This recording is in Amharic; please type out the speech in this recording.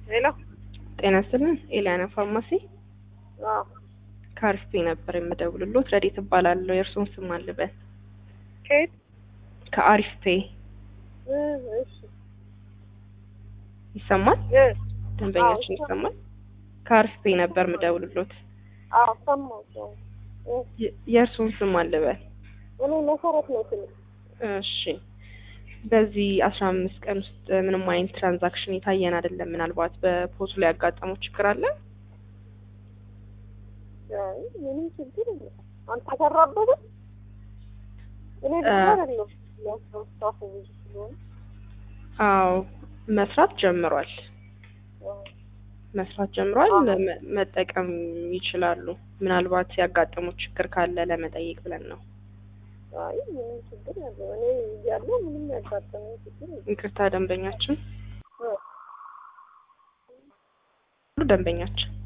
ሄሎ ጤና ይስጥልን ኤሊያና ፋርማሲ አዎ ከአርስቴ ነበር የምደውልሎት ረዴት እባላለሁ የእርስዎን ስም አልበል ከየት ከአሪፍፔ እ እሺ ይሰማል እ ደንበኛችን አዎ፣ ይሰማል ከአሪፍፔ ነበር የምደውልሎት አዎ ሰማሁት አዎ እ የ- የእርስዎን ስም አልበል እኔ መሰረት ነው ስል እሺ በዚህ አስራ አምስት ቀን ውስጥ ምንም አይነት ትራንዛክሽን የታየን አይደለም ምናልባት በፖሱ ላይ ያጋጠመው ችግር አለ አይ ምንም ችግር የለም አንተ ሰራበት እኔ እ- ብቻ አይደለም ያስታፉ ብዙ ስለሆነ አዎ መስራት ጀምሯል አዎ መስራት ጀምሯል አዎ። መ- መጠቀም ይችላሉ ምናልባት ያጋጠመው ችግር ካለ ለመጠየቅ ብለን ነው አይ ምንም ችግር የለም እኔ እያለሁ ምንም ያጋጠመኝ ችግር የለም ይቅርታ ደንበኛችን እ ደንበኛችን